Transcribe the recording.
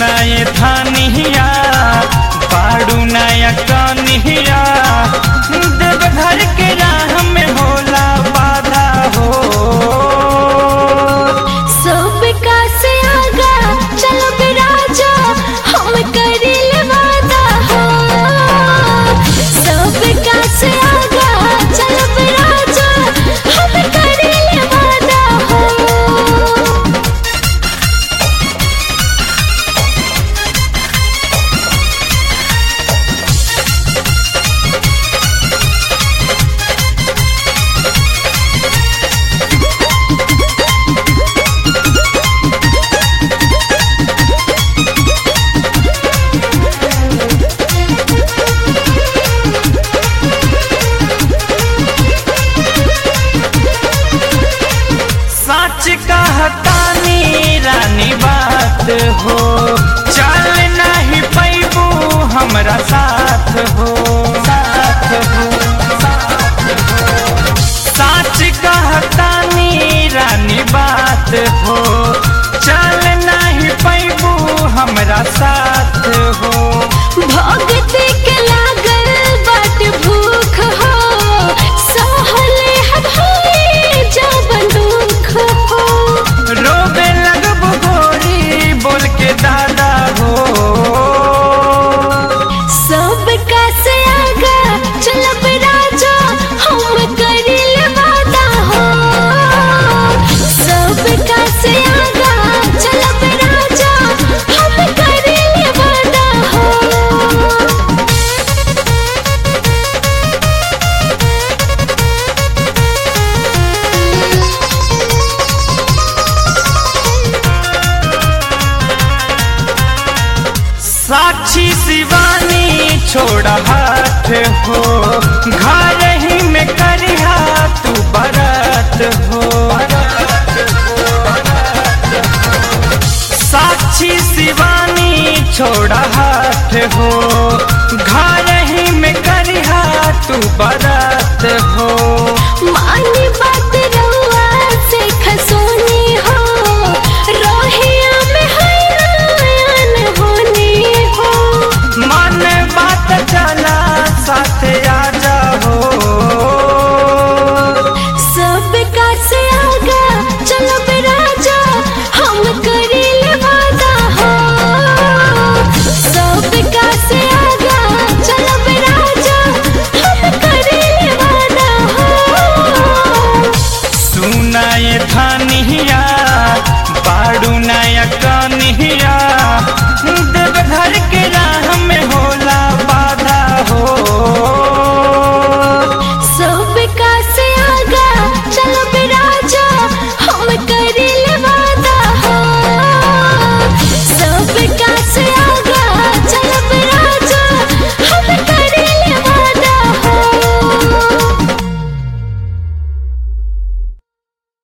सुनाए धानिया पाड़ू नया कनिया देव घर के राह में होला बाधा हो सब का से आगा चलो बिराजा हम करिल वादा हो सब का से आगा चलो बिराजा हम करिल वादा हो सच कहतानी रानी बात हो चल नहीं पैबू हमरा साथ हो साथ हो साथ हो सच कहतानी रानी बात हो चल नहीं पैबू हमरा साथ हो भगत के लागल बाट भूख हो सहले हभाई जब दुख हो रोबे लगबू गोरी बोल के दादा हो सब का से आगा चलब राजा हम करिल वादा हो सब का से आगा चलब राजा हम करिल वादा हो साक्षी शिवानी छोड़ हाथ हो घर ही में करिहा तू बरत हो साक्षी शिवानी छोड़ हाथ हो घर ही में करिहा तू बरत हो मानी